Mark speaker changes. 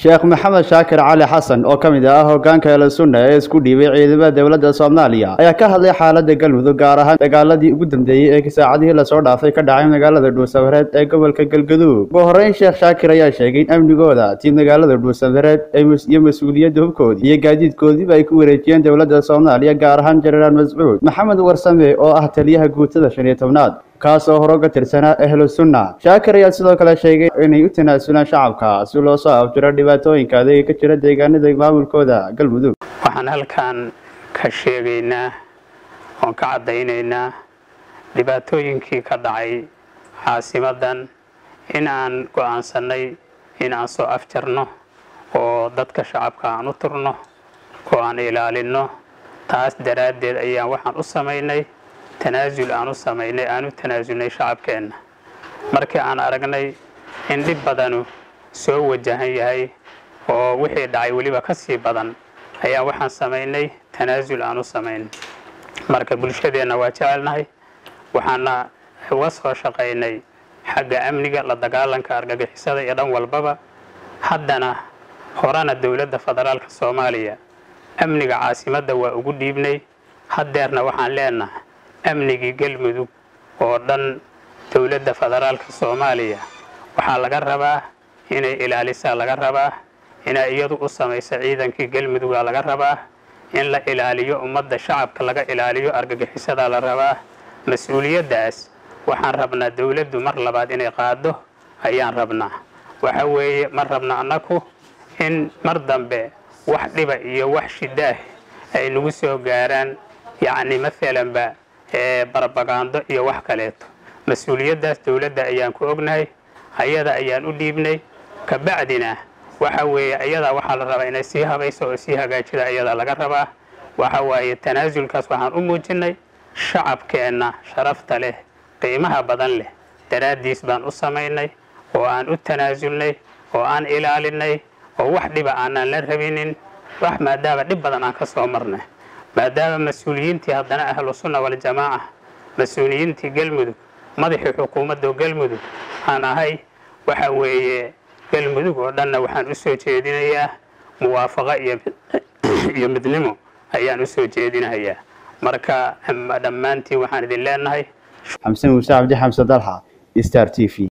Speaker 1: sheekh maxamed shaakir cali xasan oo ka mid ah hogaanka eela sunna ee isku dhiibay ciidamada dowladda soomaaliya ayaa ka hadlay xaaladda galmudug gaar ahaan dagaaladii ugu dambeeyey ee saacadihii lasoo dhaafay ka dhacay magaalada dhuusamareed ee gobolka galgaduud ugu horreyn sheekh shaakir ayaa sheegay in amnigooda tii magaalada dhuusamareed iyo mas-uuliyadda hubkoodii iyo gaadiidkoodiiba ay ku wareejiyeen dowladda soomaaliya gaar ahaan jenaraal mascuud maxamed warsame oo ah taliyaha guutada shan iyo tobnaad kaas oo hore uga tirsanaa ahlu sunna shaakir ayaa sidoo kale sheegay inay u tanaasulaan shacabka si loo soo afjiro dhibaatooyinka adeega ka jira deegaanada maamulkooda galmudug
Speaker 2: waxaan halkan ka sheegaynaa oon ka caddaynaynaa dhibaatooyinkii ka dhacay caasimadan in aan go'aansannay in aan soo afjarno oo dadka shacabka aan u turno oo aan ilaalinno taas daraaddeed ayaan waxaan u samaynay tanaasul aan u samaynay aan u tanaasulnay shacabkeenna markii aan aragnay in dhib badanu soo wajahan yahay oo wixii dhacay weliba ka sii badan ayaa waxaan samaynay tanaasul aan u samaynay marka bulshadeenna waa jecelnahay waxaana uga soo shaqaynay xagga amniga la dagaalanka argagixisada iyo dhan walbaba haddana horena dowladda federaalka soomaaliya amniga caasimadda waa ugu dhiibnay haddeerna waxaan leenahay amnigii galmudug oo dhan dowladda federaalka soomaaliya waxaa laga rabaa inay ilaalisaa laga rabaa inay iyadu u samayso ciidankii galmudugaa laga rabaa in la ilaaliyo ummadda shacabka laga ilaaliyo argagixisadaa la rabaa mas-uuliyaddaas waxaan rabnaa dowladdu mar labaad inay qaado ayaan rabnaa waxa weeye ma rabna annaku in mar dambe wax dhiba iyo wax shidaah ay nagu soo gaaraan yacni maalanba barabagaando iyo wax kaleeto mas-uuliyaddaas dowladda ayaan ku ognahay ayada ayaan u dhiibnay kabacdina waxa weeye ayadaa waxaa la rabaa inay sii habayso oo sii hagaajida ayadaa laga rabaa waxa waaye tanaasulkaas waxaan u muujinnay shacabkeenna sharafta leh qiimaha badan leh daraaddiis baan u samaynay oo aan u tanaasulnay oo aan ilaalinay oo wax dhiba aanaan la rabinin wax maadaama dhib badan aan ka soo marnay maadaama mas-uuliyiintii haddana ahlu sunna waljamaaca mas-uuliyiintii galmudug madaxii xukuumadda galmudug aan ahay waxa weeye galmudug oo dhanna waxaan u soo jeedinayaa muwaafaqo iyo midnimo ayaan u soo jeedinayaa marka dhammaantiin waxaan idin leenahay
Speaker 1: xamse muuse cabdi xamse dalxa star t v